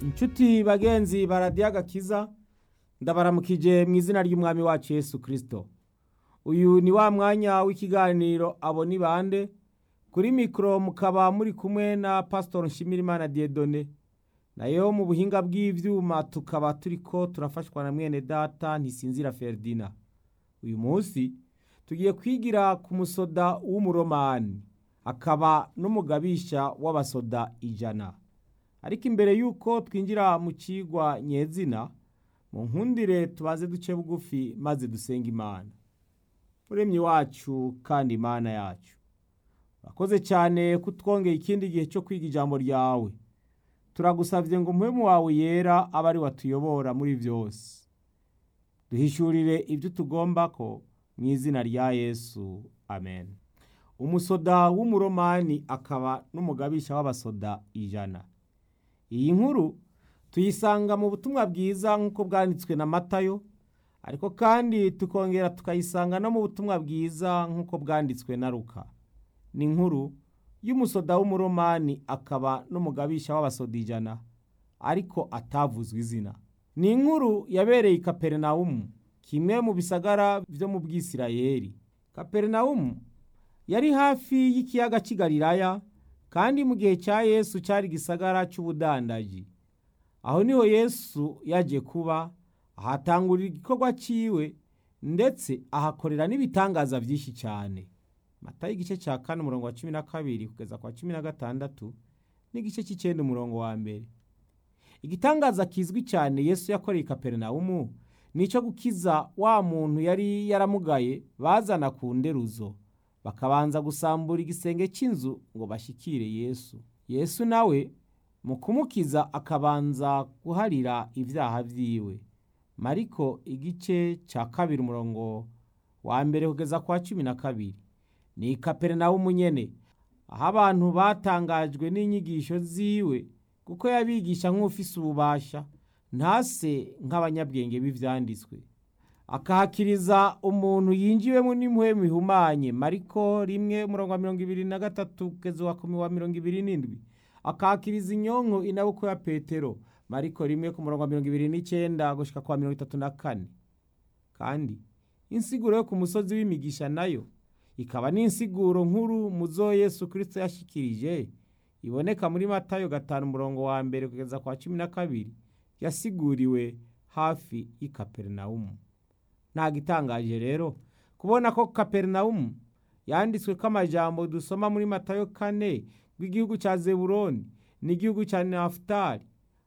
inshuti bagenzi baradiyo agakiza ndabaramukije mu izina ry'umwami wacu Yesu kirisito uyu ni wa mwanya w'ikiganiro abo ni bande kuri mikoro mukaba muri kumwe na pasitori nshimirimana diyedone nayo mu buhinga bw'ibyuma tukaba turi ko turafashwa na mwene data ntisinzira feridina uyu munsi tugiye kwigira ku musoda w'umuromani akaba n'umugabisha w'abasoda ijana ariko imbere y'uko twinjira mu kigwa nyezina mu nkundire tubaze duce bugufi maze dusenga imana muremyi wacu kandi imana yacu urakoze cyane kutwongera ikindi gihe cyo kwiga ijambo ryawe turagusabye ngo umuhemu wawe yera abe ari watuyobora muri byose duhishurire ibyo tugomba ko mu izina rya yesu amen umusoda w'umuromani akaba n'umugabisha w'abasoda ijana iyi nkuru tuyisanga mu butumwa bwiza nk'uko bwanditswe na matayo ariko kandi tukongera tukayisanga no mu butumwa bwiza nk'uko bwanditswe na ruka ni inkuru y'umusoda w'umuromani akaba n'umugabisha w'abasoda ijana ariko atavuzwe izina ni inkuru yabereye i kaperinawumu kimwe mu bisagara byo mu bwisirayeri kaperinawumu yari hafi y'ikiyaga cy'igalilaya kandi mu gihe cya yesu cyari igisagara cy'ubudandaji aho niho yesu yaje kuba ahatangurira igikorwa cyiwe ndetse ahakorera n'ibitangaza byinshi cyane mata y'igice cya kane umurongo wa cumi na kabiri kugeza kwa cumi na gatandatu n'igice cy'icyenda umurongo wa mbere igitangaza kizwi cyane yesu yakoreye i kaperinawumu ni icyo gukiza wa muntu yari yaramugaye bazana ku nderuzo bakabanza gusambura igisenge cy'inzu ngo bashyikire yesu yesu nawe mu kumukiza akabanza guharira ibyaha byiwe mariko igice cya kabiri umurongo wa mbere kugeza kwa cumi na kabiri ni kaperinawumu nyene aho abantu batangajwe n'inyigisho ziwe kuko yabigisha nk'ufise ububasha ntase nk'abanyabwenge b'ivyanditswe akahakiriza umuntu yinjiwemo n'impuhemu ihumanye mariko rimwe umurongo wa mirongo ibiri na gatatu kugeza wa kumi wa mirongo ibiri n'indwi akahakiriza inyonko inabukwe ya petero mariko rimwe ku murongo wa mirongo ibiri n'icyenda gushika kwa mirongo itatu na kane kandi insiguro yo ku musozi w'imigisha nayo ikaba n'insiguro nkuru mu zo yesu kirisito yashikirije iboneka muri matayo gatanu umurongo wa mbere kugeza kwa cumi na kabiri yasiguriwe hafi y'i kaperinawumu nta gitangaje rero kubona ko kaperinawumu yanditswe ko amajambo dusoma muri matayo kane rw'igihugu cya zeburoni n'igihugu cya nafutali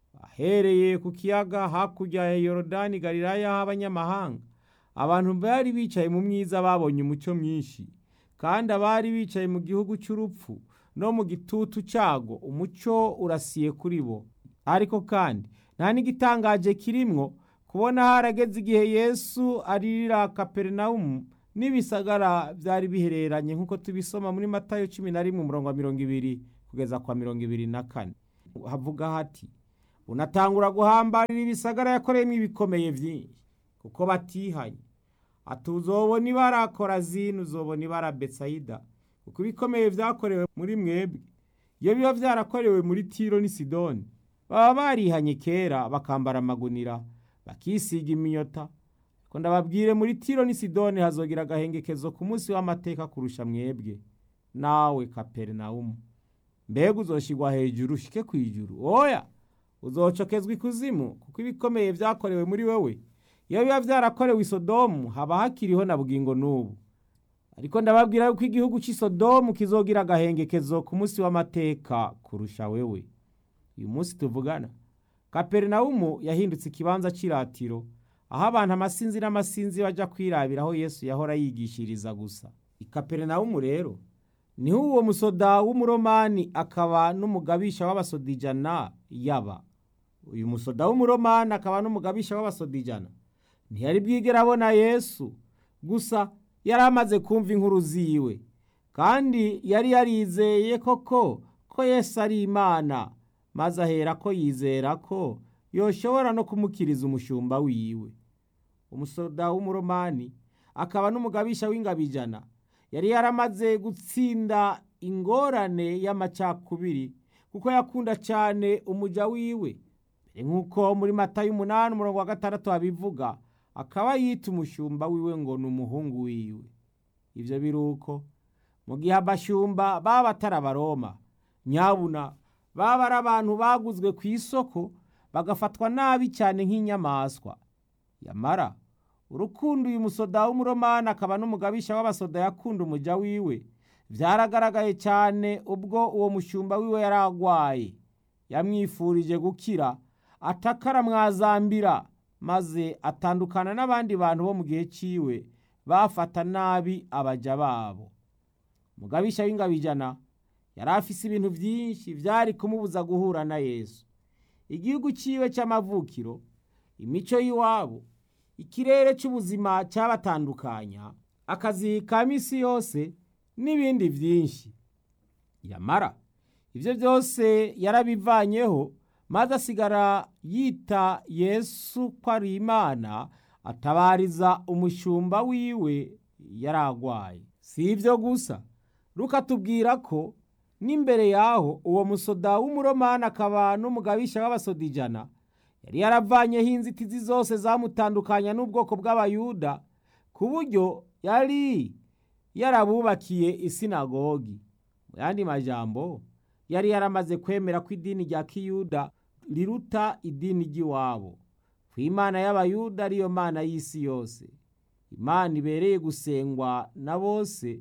ahereye ku kiyaga hakurya ya yorodani galilaya h'abanyamahanga abantu bari bicaye mu myiza babonye umucyo mwinshi kandi abari bicaye mu gihugu cy'urupfu no mu gitutu cyago umucyo urasiye kuri bo ariko kandi nta n'igitangaje kirimwo kubona harageze igihe yesu aririra kaperinawumu n'ibisagara byari bihereranye nk'uko tubisoma muri matayo cumi na rimwe umurongo wa mirongo ibiri kugeza kwa mirongo ibiri na kane havuga hati unatangura guhambarira ibisagara yakoreyemo ibikomeye byinshi kuko batihanye ati uzobona ibara korazini uzobona ibara betsayida kuko ibikomeye byakorewe muri mwebwe iyo biba byarakorewe muri tiro n'i sidoni baba barihanye kera bakambara amagunira bakisiga iminyota ko ndababwire muri tiro n'i sidoni hazogira agahengekezo ku munsi w'amateka kurusha mwebwe nawe kaperinawumu mbega uzoshigwa hejuru ushike ku ijuru oya uzocokezwa ikuzimu kuko ibikomeye byakorewe muri wowe iyo biba byarakorewe isodomu haba hakiriho na bugingo n'ubu ariko ndababwira yuko igihugu cy'isodomu kizogira agahengekezo ku munsi w'amateka kurusha wewe uyu munsi tuvugana kaperinawumu yahindutse ikibanza cy'iratiro aho abantu amasinzi n'amasinzi bajya kwirabira aho yesu yahora yigishiriza gusa i kaperinawumu rero niho uwo musoda w'umuromani akaba n'umugabisha w'abasoda ijana yaba uyu musoda w'umuromani akaba n'umugabisha w'abasoda ijana ntiyari bwigera abona yesu gusa yari amaze kumva inkuru ziwe kandi yari yarizeye koko ko yesu ari imana maze ahera ko yizera ko yoshobora no kumukiriza umushumba wiwe umusoda w'umuromani akaba n'umugabisha w'ingabijana yari yaramaze gutsinda ingorane y'amacakubiri kuko yakunda cyane umuja wiwe mbere nk'uko muri mata y'umunani umurongo wa gatandatu babivuga akaba yita umushumba wiwe ngo ni umuhungu wiwe ibyo biri uko mu gihe abashumba baba batari abaroma nyabuna baba ari abantu baguzwe ku isoko bagafatwa nabi cyane nk'inyamaswa yamara urukundo uyu musoda w'umuromani akaba n'umugabisha w'abasoda yakunda umuja wiwe byaragaragaye cyane ubwo uwo mushumba wiwe yari agwaye yamwifurije gukira atakara mwazambira maze atandukana n'abandi bantu bo mu gihe ciwe bafata nabi abaja babo mugabisha w'ingabijana yari afise ibintu byinshi byari kumubuza guhura na yesu igihugu ciwe cy'amavukiro imico y'iwabo ikirere cy'ubuzima cyabatandukanya akazi ka misi yose n'ibindi byinshi yamara ibyo byose yarabivanyeho maze asigara yita yesu ko ari imana atabariza umushumba wiwe yari agwaye si ibyo gusa rukatubwira ko n'imbere yaho uwo musoda w'umuromani akaba n'umugabisha w'abasoda ijana yari yaravanyeho inzitizi zose zamutandukanya n'ubwoko bw'abayuda ku buryo yari yarabubakiye isinagogi mu yandi majambo yari yaramaze kwemera ko idini rya kiyuda riruta idini ry'iwabo ku imana y'abayuda ariyo mana y'isi yose imana ibereye gusengwa na bose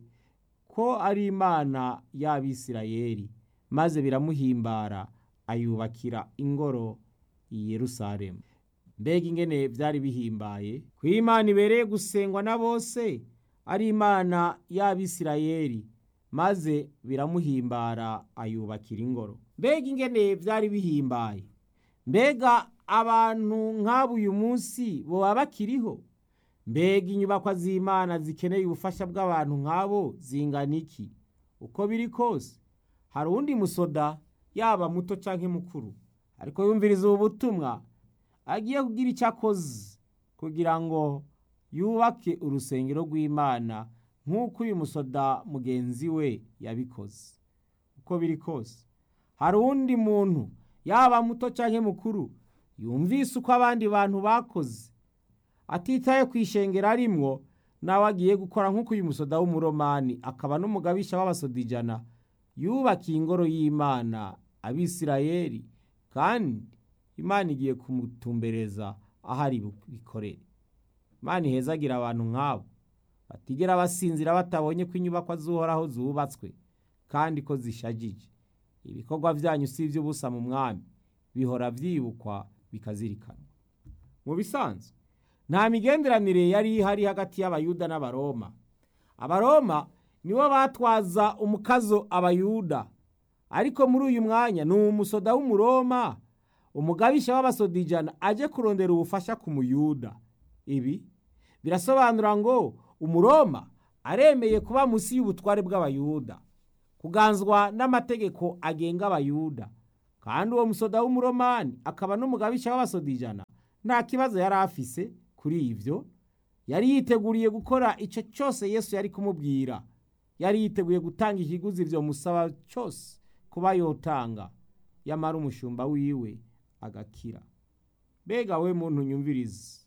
ko ari imana y'abisirayeli maze biramuhimbara ayubakira ingoro i yerusalemu mbega ingene byari bihimbaye ku imana ibereye gusengwa na bose ari imana y'abisirayeli maze biramuhimbara ayubakira ingoro mbega ingene byari bihimbaye mbega abantu nk'abo uyu munsi boba bakiriho mbega inyubakwa z'imana zikeneye ubufasha bw'abantu nk'abo zingana iki uko biri kose hari uwundi musoda yaba muto cyangwa mukuru ariko yumviriza ubu butumwa agiye kugira icyo akoze kugira ngo yubake urusengero rw'imana nk'uko uyu musoda mugenzi we yabikoze uko biri kose hari uwundi muntu yaba muto cyangwa mukuru yumvise uko abandi bantu bakoze atitaye ku ishengero arimwo nawe agiye gukora nk'uko uyu musoda w'umuromani akaba n'umugabisha w'abasoda ijana yubakiye ingoro y'imana abisirayeli kandi imana igiye kumutumbereza aho ari bikorere imana ihezagira abantu nk'abo batigera basinzira batabonye ko inyubakwa z'uhoraho zubatswe kandi ko zishagije ibikorwa byanyu si iby'ubusa mu mwami bihora byibukwa bikazirikanwa mu bisanzwe nta migenderanire yari ihari hagati y'abayuda n'abaroma abaroma nibo batwaza umukazo abayuda ariko muri uyu mwanya ni umusoda w'umuroma umugabisha w'abasoda ijana aje kurondera ubufasha ku muyuda ibi birasobanura ngo umuroma aremeye kuba munsi y'ubutware bw'abayuda kuganzwa n'amategeko agenga abayuda kandi uwo musoda w'umuromani akaba n'umugabisha w'abasoda ijana nta kibazo yari afise kuri ibyo yari yiteguriye gukora icyo cyose yesu yari kumubwira yari yiteguye gutanga ikiguzi ibyo musaba cyose kuba yotanga yamara umushumba wiwe agakira mbega we muntu nyumvirize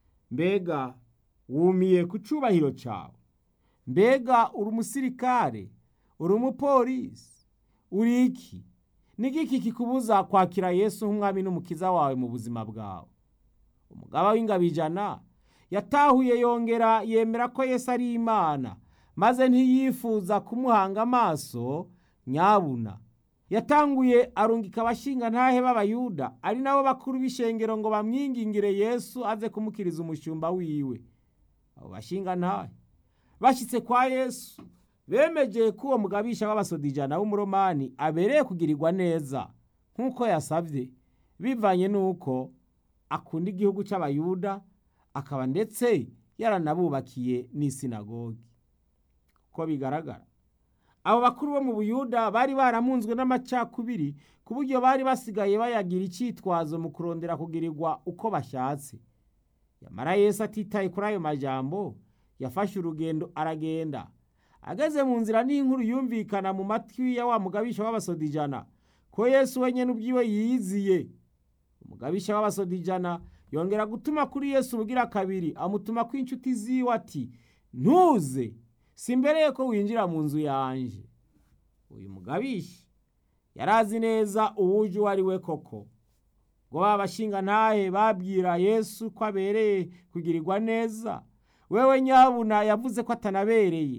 mbega wumiye ku cyubahiro cyawe mbega uri umusirikare uri umupolisi uri iki n'igiki kikubuza kwakira yesu nk'umwami n'umukiza wawe mu buzima bwawe umugaba w'ingabijana yatahuye yongera yemera ko yesu ari imana maze ntiyifuza kumuhanga amaso nyabuna yatanguye arungika abashinga ntahe b'abayuda ari nabo bakuru b'ishengero ngo bamwingingire yesu aze kumukiriza umushumba wiwe abo bashinga ntahe bashyitse kwa yesu bemegeye ko uwo mugabisha w'abasoda ijana w'umuromani abereye kugirirwa neza nk'uko yasabye bivanye n'uko akunda igihugu cy'abayuda akaba ndetse yaranabubakiye n'isinagogi uko bigaragara abo bakuru bo mu buyuda bari baramunzwe n'amacakubiri ku buryo bari basigaye bayagira icyitwazo mu kurondera kugirirwa uko bashatse yamara yesu atitaye kuri ayo majambo yafashe urugendo aragenda ageze mu nzira n'inkuru yumvikana mu matwi ya wa mugabisha w'abasoda ijana ko yesu wenyine ubwiwe yiyiziye umugabisha w'abasodijana yongera gutuma kuri yesu ubugira kabiri amutuma ko inshuti ziwe ati ntuze simbereye ko winjira mu nzu yanje uyu mugabisha yari azi neza uwuje uwo ari we koko ngo ba bashinga ntahe babwira yesu ko abereye kugirirwa neza wewe nyabuna yavuze ko atanabereye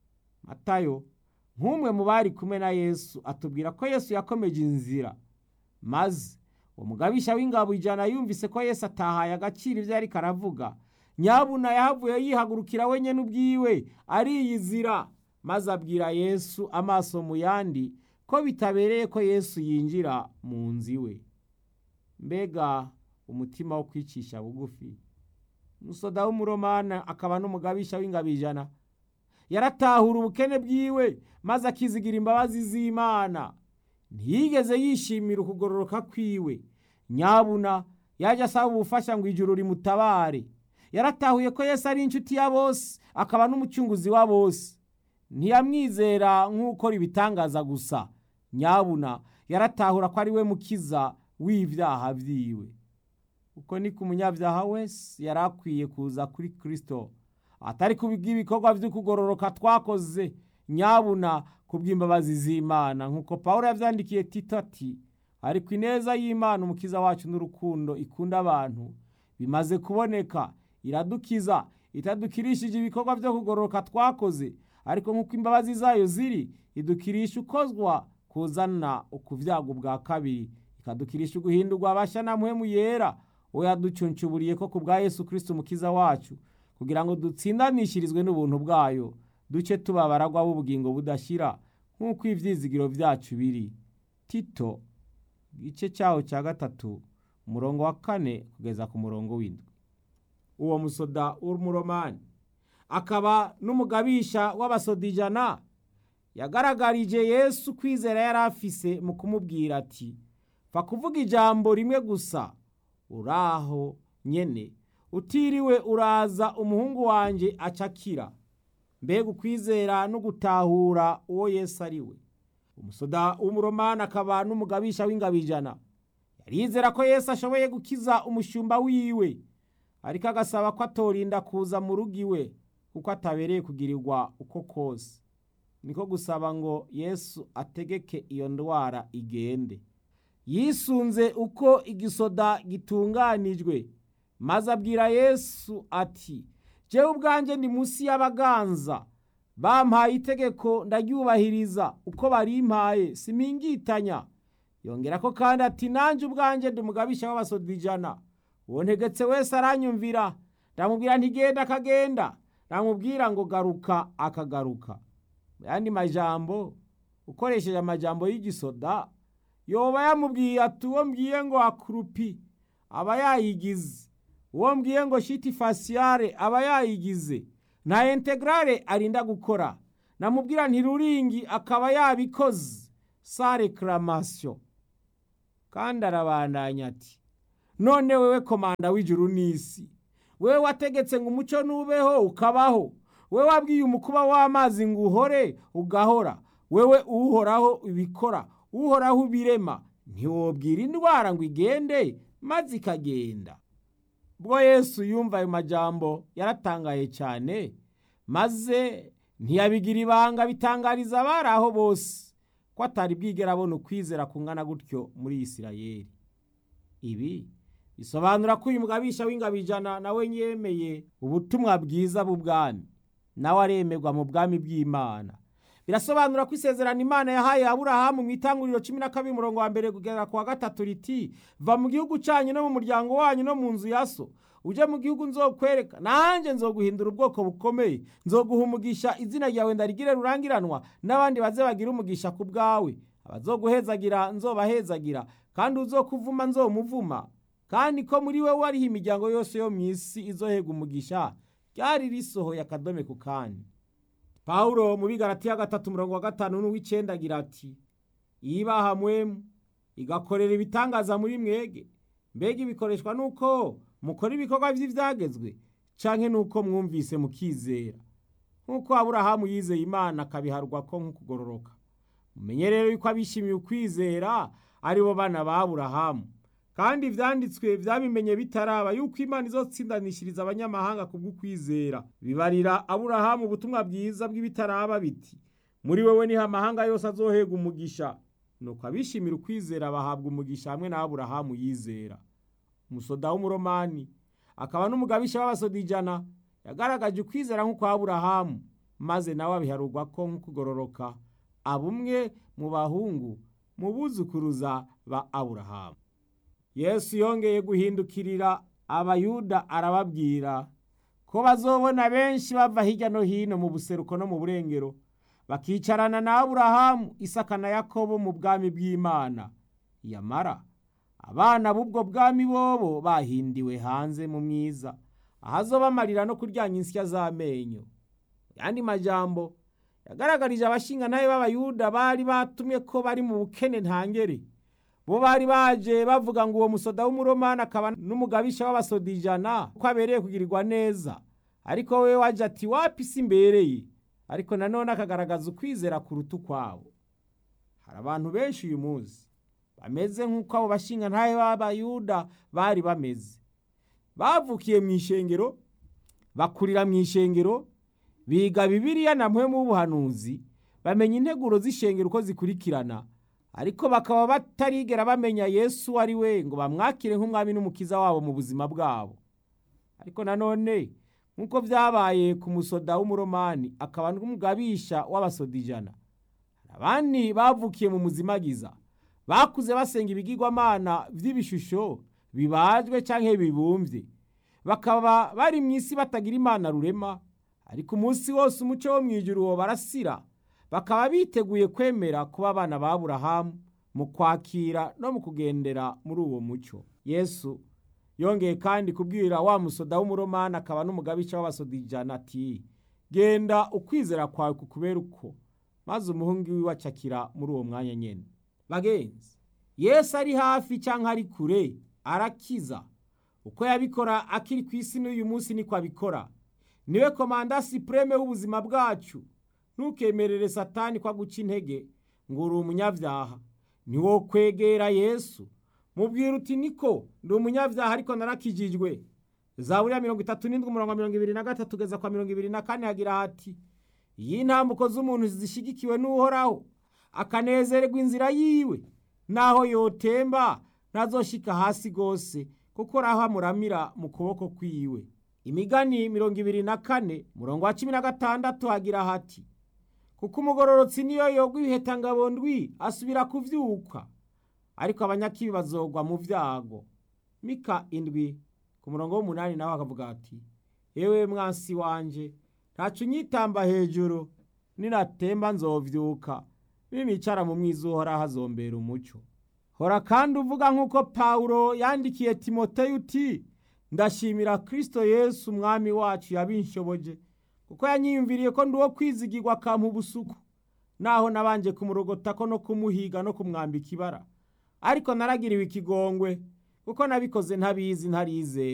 matayo nk'umwe mu bari kumwe na yesu atubwira ko yesu yakomeje inzira maze uwo mugabisha w'ingabo ijana yumvise ko yesu atahaye agaciro ibyo ariko aravuga nyabuna yahavuye yihagurukira wenyine ubwiwe ariyizira maze abwira yesu amaso mu yandi ko bitabereye ko yesu yinjira mu nzu iwe mbega umutima wo kwicisha bugufi umusoda w'umuromana akaba n'umugabisha w'ingabo ijana yaratahura ubukene bwiwe maze akizigira imbabazi z'imana ntiyigeze yishimira ukugororoka kwiwe nyabuna yaje asaba ubufasha ngo ijuru rimutabare yaratahuye ko yesu ari inshuti ya bose akaba n'umucunguzi wa bose ntiyamwizera nk'ukora ibitangaza gusa nyabuna yaratahura ko ari we mukiza w'ibyaha byiwe uko ni ku munyabyaha wese yari akwiye kuza kuri kirisito atari kubw'ibikorwa by'ukugororoka twakoze nyabuna ku bw'imbabazi z'imana nk'uko paul yabyandikiye tito ati ariko ineza y'imana umukiza wacu n'urukundo ikunda abantu bimaze kuboneka iradukiza itadukirishije ibikorwa byo kugororoka twakoze ariko nk'uko imbabazi zayo ziri idukirisha ukozwa kuzana ukubyago bwa kabiri ikadukirisha uguhindurwa abashya na muhemu yera we yaducuncuburiye ko ku bwa yesu kirisiti umukiza wacu kugira ngo dutsindanishirizwe n'ubuntu bwayo duce tuba abaragwa b'ubugingo budashyira nk'uko ibyizigiro byacu biri tito igice cyaho cya gatatu umurongo wa kane kugeza ku murongo w'indwi uwo musoda w'umuromani akaba n'umugabisha w'abasodijana yagaragarije yesu kwizera yari afise mu kumubwira ati fa kuvuga ijambo rimwe gusa uraho nyene utiriwe uraza umuhungu wanjye acakira mbega ukwizera no gutahura uwo yesu ari we umusoda w'umuromani akaba n'umugabisha w'ingabijana yarizera ko yesu ashoboye gukiza umushumba wiwe ariko agasaba ko atorinda kuza mu rugo iwe kuko atabereye kugirirwa uko kose niko gusaba ngo yesu ategeke iyo ndwara igende yisunze uko igisoda gitunganijwe maze abwira yesu ati jewe ubwanjye ndi munsi y'abaganza bampaye itegeko ndaryubahiriza uko barimpaye simingitanya yongera ko kandi ati nanjye ubwanjye ndi umugabisha w'abasodijana uwo ntegetse wese aranyumvira ndamubwira ntigenda akagenda ndamubwira ngo garuka akagaruka mu yandi majambo ukoresheje amajambo y'igisoda yoba yamubwiye ati uwo mbwiye ngo akurupi aba yayigize uwo mbwiye ngo shiti fasiyare aba yayigize nta integrale arinda gukora namubwira ntiruringi akaba yabikoze sa reklamatio kandi arabandanya ati none wewe komanda w'ijuru n'isi wewe wategetse ngo umuco nubeho ukabaho wewe wabwiye umukuba w'amazi ngo uhore ugahora wewe uhoraho ibikora uhoraho ibirema ntiwobwira indwara ngo igende maze ikagenda ubwo yesu yumva ayo majambo yaratangaye cyane maze ntiyabigira ibanga bitangariza abari aho bose ko atari bwigera abona ukwizera kungana gutyo muri isirayeli ibi bisobanura ko uyu mugabisha w'ingabijana nawe yemeye ubutumwa bwiza bw'ubwami nawe aremerwa mu bwami bw'imana birasobanura ko isezerano imana yahaye aburahamu mu itanguriro cumi na kabiri umurongo wa mbere kugera ku wa gatatu riti va mu gihugu cyanyu no mu muryango wanyu no mu nzu ya so ujye mu gihugu nzokwereka nanjye nzoguhindura ubwoko bukomeye nzoguha umugisha izina ryawe ndarigire rurangiranwa n'abandi baze bagira umugisha ku bwawe abazoguhezagira nzobahezagira kandi uzokuvuma nzomuvuma kandi ko muri we wariho imiryango yose yo mu isi izohega umugisha ryari risohoye akadome ku kandi pawulo mu bigaratiya gatatu umurongo wa gatanu n'uw'icyenda agira ati yibaha mwemu igakorera ibitangaza muri mwege mbega ibikoreshwa nuko mukora ibikorwa by'ibyagezwe canke nuko mwumvise mukizera nk'uko aburahamu yizeye imana akabiharwa ko nk'ukugororoka mumenye rero yuko abishimiye ukwizera ari bo bana ba aburahamu kandi ivyanditswe vyabimenye bitaraba yuko imana izotsindanishiriza abanyamahanga kubw'ukwizera bibarira aburahamu ubutumwa bwiza bw'ibitaraba biti muri wewe niho amahanga yose azohega umugisha nuko abishimira ukwizera bahabwa umugisha hamwe na aburahamu yizera umusoda w'umuromani akaba n'umugabisha w'abasodijana yagaragaje ukwizera nk'uko aburahamu maze nawe abiharurwa ko nk'ukugororoka abumwe mu bahungu mu buzukuruza ba aburahamu yesu yongeye guhindukirira abayuda arababwira ko bazobona benshi bava hirya no hino mu buseruko no mu burengero bakicarana na aburahamu isaka na yakobo mu bwami bw'imana yamara abana b'ubwo bwami bobo bahindiwe hanze mu mwiza ahazobamarira no kuryanya insya z'amenyo yandi majambo yagaragarije abashinganaye b'abayuda bari batumye ko bari mu bukene ntangere bo bari baje bavuga ngo uwo musoda w'umuromani akaba n'umugabisha w'abasodijana ko abereye kugirirwa neza ariko we waje ati wapi si imbereye ariko nanone akagaragaza ukwizera kuruta ukwabo hari abantu benshi uyu munsi bameze nk'uko abo bashingantahe b'abayuda bari bameze bavukiye mu ishengero bakurira mu ishengero biga bibiliya na mwe mu buhanuzi bamenya integuro z'ishengero uko zikurikirana ariko bakaba batarigera bamenya yesu ari we ngo bamwakire nk'umwami n'umukiza wabo mu buzima bwabo ariko nanone nk'uko byabaye ku musoda w'umuromani akaba n'umugabisha w'abasodijana abandi bavukiye mu muzimagiza bakuze basenga ibigirwamana by'ibishusho bibajwe cyangwa bibumbye bakaba bari mu isi batagira imana rurema ariko umunsi wose umuco wo mu ijuru uwo barasira bakaba biteguye kwemera kuba abana ba Aburahamu mu kwakira no mu kugendera muri uwo muco yesu yongeye kandi kubwira wa musoda w'umuromani akaba n'umugabisha w'abasodijana ati genda ukwizera kwawe kukubera uko maze umuhungu wiwe acakira muri uwo mwanya nyene bagenzi yesu ari hafi cyangwa ari kure arakiza uko yabikora akiri ku isi n'uyu munsi niko abikora niwe komanda sipureme w'ubuzima bwacu ntukemerere satani ko aguca intege ngo uri umunyabyaha niwo kwegera yesu mubwira uti niko ndi umunyabyaha ariko narakijijwe zaburiya mirongo itatu n'indwi umurongo mirongo ibiri na gatatu kugeza kwa mirongo ibiri na kane hagira hati iyi ntambuko z'umuntu zishyigikiwe n'uhoraho akanezererwa inzira yiwe naho yotemba ntazoshika hasi rwose kuko raho amuramira mu kuboko kwiwe imigani mirongo ibiri na kane murongo wa cumi na gatandatu hagira hati kuko umugororotsi niyo yogwa ibihetangabo ndwi asubira kuvyuka ariko abanyakibi bazogwa mu vyago mika indwi ku murongo w'umunani nawe akavuga ati yewe mwansi wanje ntaco unyitamba hejuru ninatemba nzovyuka ninicara mu mwiza uhoraho azombera umuco hora kandi uvuga nk'uko pawulo yandikiye timoteyo uti ndashimira kristo yesu umwami wacu yabinshoboje kuko yanyiyumviriye ko ndi uwo kwizigirwa akampa ubusuku naho nabanje kumurogotako no kumuhiga no kumwambika ibara ariko naragiriwe ikigongwe kuko nabikoze ntabizi ntarizeye